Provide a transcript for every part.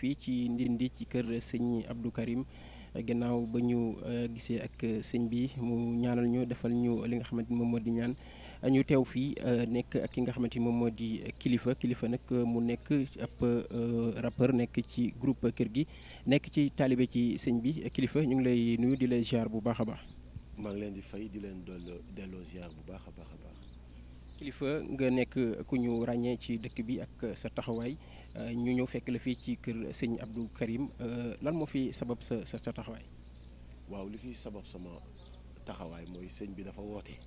fii ci Ndindi ci kër sëñ Abdou Karim gannaaw ba ñu gisee ak sëñ bi mu ñaanal ñu defal ñu li nga xamante ni moom moo di ñaan ñu teew fii nekk ak ki nga xamante ni moom moo di kilifa kilifa nag mu nekk ab rappeur nekk ci groupe kër gi nekk ci taalibe ci sëñ bi kilifa ñu ngi lay nuyu di la ziar bu baax a baax. maa ngi leen di fay di leen delloo delloo ziar bu baax a baax a baax. kilifa nga nekk ku ñu ràññee ci dëkk bi ak sa taxawaay ñu ñëw fekk la fii ci kër sëñ Abdou Karim lan moo fi sabab sa sa taxawaay. waaw li fi sabab sama taxawaay mooy sëñ bi dafa woote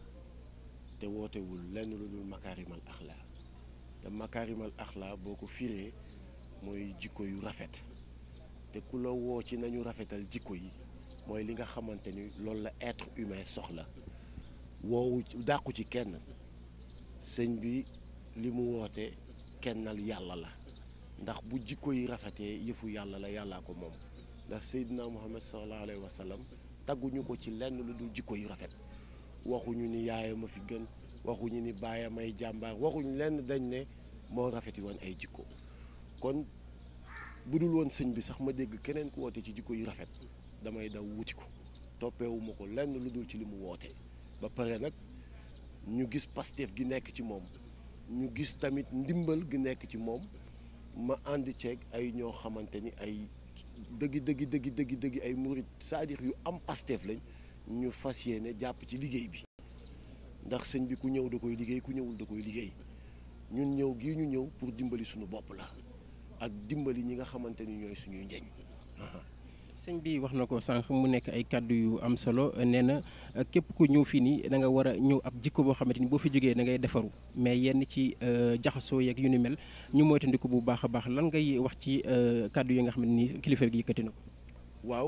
te wootewul lenn lu dul makaarimal axlaa te makaarimal axlaa boo ko firee mooy jikko yu rafet te ku la woo ci nañu rafetal jikko yi mooy li nga xamante ni loolu la être humain soxla woowu dàqu ci kenn sëñ bi li mu woote kennal yàlla la ndax bu jikko yi rafetee yëfu yàlla la yàllaa ko moom ndax Seydina Muhammad sallallahu alayhi wa sallam tagguñu ko ci lenn lu dul jikko yu rafet waxuñu ni yaayam a fi gën waxuñu ni baayam ay jàmbaar waxuñu lenn dañ ne moo rafeti woon ay jikko kon bu dul woon sëñ bi sax ma dégg keneen ku woote ci jikko yu rafet damay daw wuti ko toppeewuma ko lenn lu dul ci li mu woote ba pare nag ñu gis Pastef gi nekk ci moom ñu gis tamit ndimbal gi nekk ci moom ma ànd ceeg ay ñoo xamante ni ay dëggi dëggi dëggi dëggi dëggi ay murit c'est-à-dire yu am Pastef lañ ñu fas yéene jàpp ci liggéey bi ndax sëñ bi ku ñëw da koy liggéey ku ñëwul da koy liggéey ñun ñëw gii ñu ñëw pour dimbali suñu bopp la ak dimbali ñi nga xamante ni ñooy suñuy njeñ sëñ bi wax na ko sànq mu nekk ay kàddu yu am solo nee na képp ku ñëw fii nii da nga war a ñëw ab jikko boo xamante ni boo fi jógee da ngay defaru mais yenn ci jaxasoo yeeg yu ni mel ñu moytandiku bu baax a baax lan ngay wax ci kàddu yi nga xamante ni kilifa gi yëkkati na ko. waaw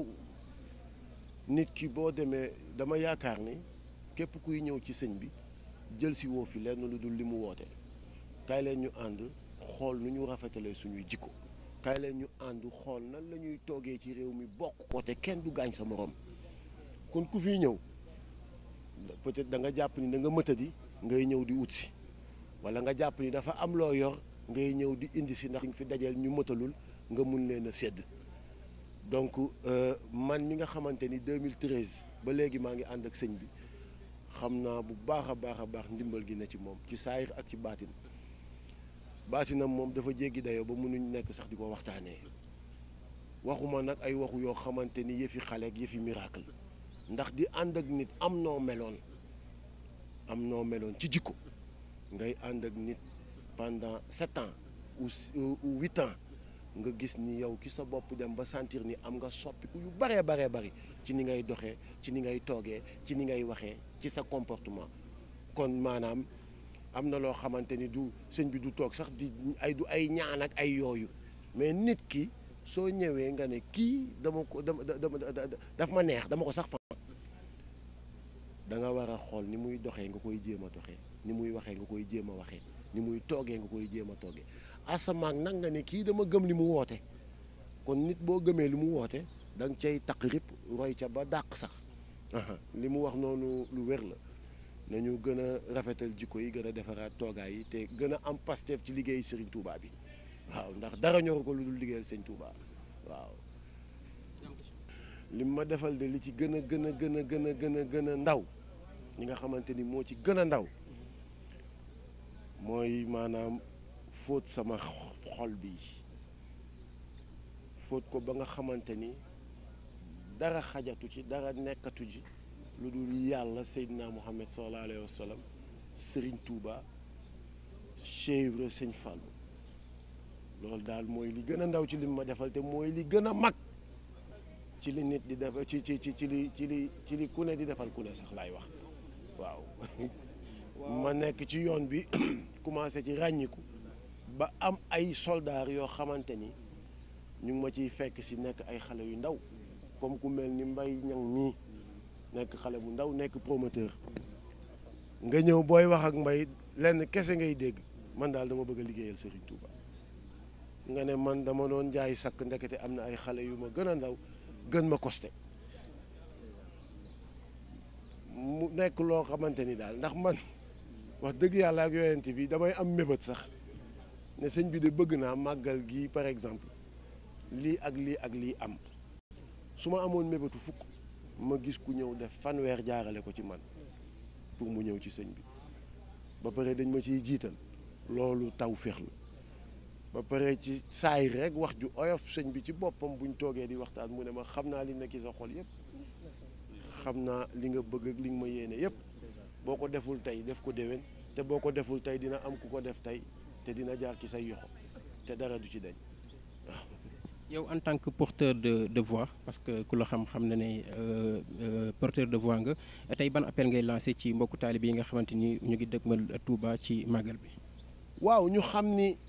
nit ki boo demee dama yaakaar ni képp kuy ñëw ci sëñ bi jël si woo fi lenn lu dul li mu woote kaay leen ñu ànd xool nu ñu rafetalee suñuy jikko. kaay leen ñu ànd xool nan la ñuy toogee ci réew mi bokk ko te kenn du gaañ sa morom kon ku fiy ñëw peut-être da nga jàpp ni da nga mëtadi ngay ñëw di ut si wala nga jàpp ni dafa am loo yor ngay ñëw di indi si ndax ñu fi dajeel ñu mëtalul nga mun leen a sédd donc man mi nga xamante ni 2013 ba léegi maa ngi ànd ak sëñ bi xam naa bu baax a baax a baax ndimbal gi na ci moom ci saayir ak ci baatin baatinam moom dafa jéggi dayoo ba mënuñ nekk sax di ko waxtaanee waxuma nag ay waxu yoo xamante ni yëfi xale ak yëfi miracle ndax di ànd ak nit am noo meloon am noo meloon ci jikko ngay ànd ak nit pendant sept ans ou ou huit ans nga gis ni yow ki sa bopp dem ba sentir ni am nga soppiku yu baree baree bari ci ni ngay doxee ci ni ngay toogee ci ni ngay waxee ci sa comportement kon maanaam am na loo xamante ni du sëñ bi du toog sax di ay du ay ñaan ak ay yooyu mais nit ki soo ñëwee nga ne kii dama ko dama dama daf ma neex dama ko sax fa da nga war a xool ni muy doxee nga koy jéem a doxee ni muy waxee nga koy jéem a waxee ni muy toogee nga koy jéem a toogee asamaak nag nga ne kii dama gëm li mu woote kon nit boo gëmee li mu woote da nga cay taq rip roy ca ba dàq sax li mu wax noonu lu wér la nañu gën a rafetal jikko yi gën a defaraat toogaay yi te gën a am Pastef ci liggéey Serigne Touba bi waaw ndax dara ñoru ko lu dul liggéeyal Serigne Touba waaw. li ma defal de li ci gën a gën a gën a gën a gën a gën a ndaw ñi nga xamante ni moo ci gën a ndaw mooy maanaam fóot sama xol bi fóot ko ba nga xamante ni dara xajatu ci dara nekkatu ci. lu dul yàlla Seydina Muhammad sallallahu alayhi wa sallam Serigne Touba Cheikh Ibra Sëñ Fallou loolu daal mooy li gën a ndaw ci li ma defal te mooy li gën a mag ci li nit di def ci ci ci ci li ci li ci li ku ne di defal ku ne sax laay wax waaw ma nekk ci yoon bi commencé ci ràññiku ba am ay soldats yoo xamante ni ñu ngi ma ciy fekk si nekk ay xale yu ndaw comme ku mel ni mbay ñang mii nekk xale bu ndaw nekk promoteur nga ñëw booy wax ak mbay lenn kese ngay dégg man daal dama bëgg a liggéeyal Serigne Touba nga ne man dama doon jaay sakk ndekete am na ay xale yu ma gën a ndaw gën ma costé mu nekk loo xamante ni daal ndax man wax dëgg yàlla ak yonent bi damay am mébét sax ne sëñ bi de bëgg naa màggal gi par exemple lii ak lii ak lii am su ma amoon mébétu fukk ma gis ku ñëw def fanweer jaarale ko ci man pour mu ñëw ci sëñ bi ba pare dañ ma ciy jiital loolu taw féex la ba pare ci saay rek wax ju oyof sëñ bi ci boppam buñ toogee di waxtaan mu ne ma xam naa li nekk ci sa xol yépp xam naa li nga bëgg ak li nga ma yéene yépp boo ko deful tey def ko déwén te boo ko deful tey dina am ku ko def tey te dina jaar ci say yoxo te dara du ci dañ waaw yow en tant que porteur de de voix parce que ku la xam-xam na ne porteur de voix nga tey ban appel ngay lancé ci mbokku taalibe yi nga xamante ni ñu ngi dëgmal Touba ci màggal bi. waaw ñu xam ni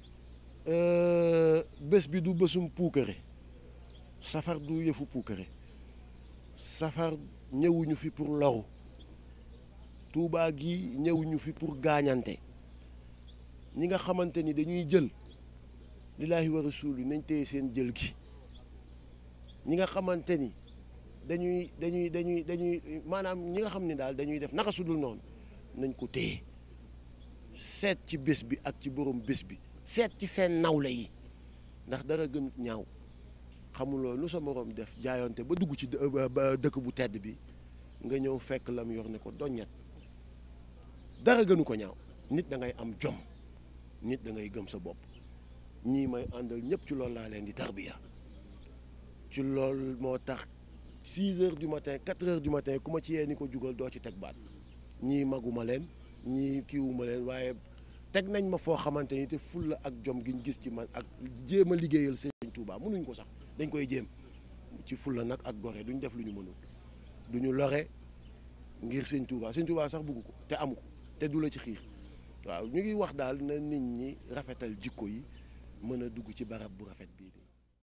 bés bi du bésum puukare safar du yëfu puukare safar ñëwuñu fi pour loru Touba gi ñëwuñu fi pour gaañante ñi nga xamante ni dañuy jël. lillaahi wa rasuuli nañ téye seen jël gi ñi nga xamante ni dañuy dañuy dañuy dañuy maanaam ñi nga xam ni daal dañuy def naka sudul noonu nañ ko téye seet ci bés bi ak ci borom bés bi seet ci seen nawle yi ndax dara gënut ñaaw xamuloo lu sa morom def jaayonte ba dugg ci dëkk bu tedd bi nga ñëw fekk lam yor ne ko doññet dara gënu ko ñaaw nit da ngay am jom nit da ngay gëm sa bopp ñii may àndal ñëpp ci loolu laa leen di tarbiya ci loolu moo tax 6 heures du matin 4 heures du matin ku ma ci yee ni ko jugal doo ci teg baat ñii maguma leen ñii kiiwuma leen waaye teg nañ ma foo xamante ni te fulla ak jom giñ gis ci man ak jéem a liggéeyal Sëriñ Tuubaa mënuñ ko sax dañ koy jéem ci fulla nag ak gore duñ def lu ñu mënul duñu lore ngir Sëriñ Tuubaa Sëriñ Tuubaa sax bëgg ko te amu ko te du la ci xiir waaw ñu ngi wax daal na nit ñi rafetal jikko yi mën a dugg ci barab bu rafet bii